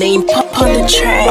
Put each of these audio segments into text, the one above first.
name pop on the track.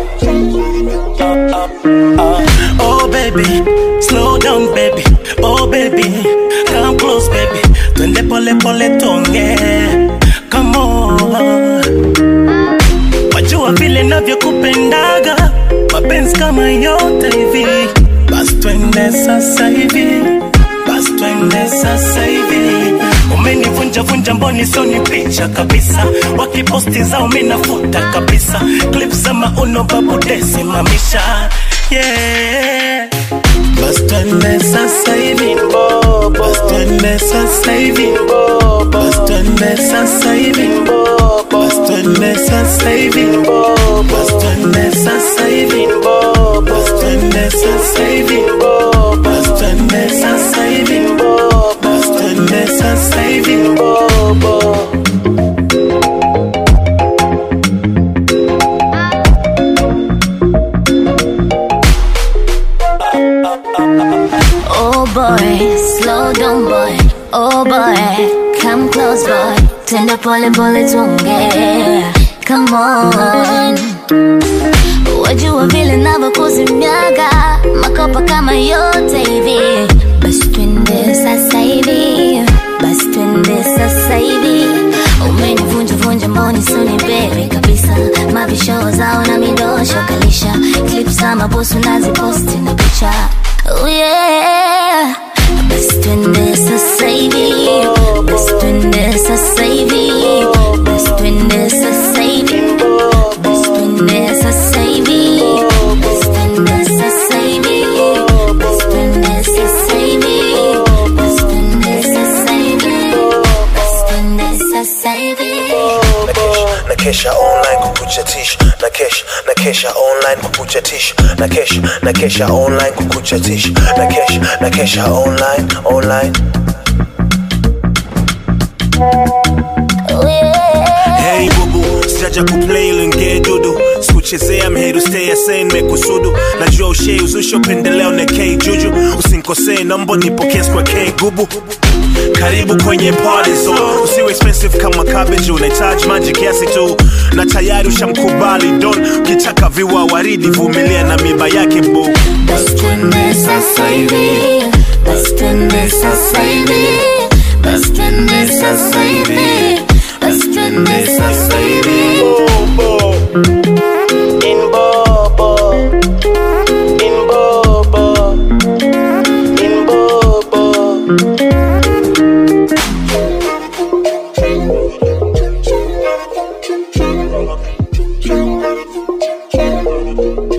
Oh baby, slow down baby. Oh baby, come close baby. Twende pole pole tonge. Come on. Wajua vile navyokupendaga, mapenzi kama yote hivi. Basi twende sasa hivi, basi twende sasa hivi. Umenivunja vunja mboni soni picha kabisa, wakiposti zao minafuta kabisa, clip za mauno babu desi mamisha yeah. Basi twende sasa hivi, basi twende sasa hivi, basi twende sasa hivi, basi twende sasa hivi, basi twende sasa hivi, basi twende sasa hivi, basi twende sasa hivi, basi twende sasa hivi. Oh boy, slow down boy. Oh boy, come close boy. Tenda pole pole tuongee. Come on. Wajua vile navyokuzimiaga makopa kama yote hivi. Basi twende sasa hivi, basi twende sasa hivi. Umenivunja vunja mboni suni bebe kabisa, mabisho zao na midosho kalisha, clips za mabosu naziposti na picha. Oh yeah. Basi twende sasa hivi, basi twende sasa hivi, basi twende sasa hivi, basi twende sasa hivi, basi twende sasa hivi, basi twende sasa hivi, basi twende sasa hivi, basi twende sasa hivi. na kesha online kukuchatisha na kesha na kesha online kukuchatisha na kesha na kesha online kukuchatisha na kesha na kesha online online Oh yeah. Hey bubu, sijaja kuplay linge dudu sikuchezea mheru stay asane mekusudu najua ushei uzusho pendeleo na k juju usinkosee nombo nipokee kwa k gubu karibu kwenye party zone usiwe expensive kama cabbage unahitaji maji kiasi tu na tayari ushamkubali don ukitaka viwa waridi vumilia na miba yake bu Basi twende sasa hivi, basi twende sasa hivi, basi twende sasa hivi, basi twende sasa hivi. In Bobo, in Bobo, in Bobo. Thank you.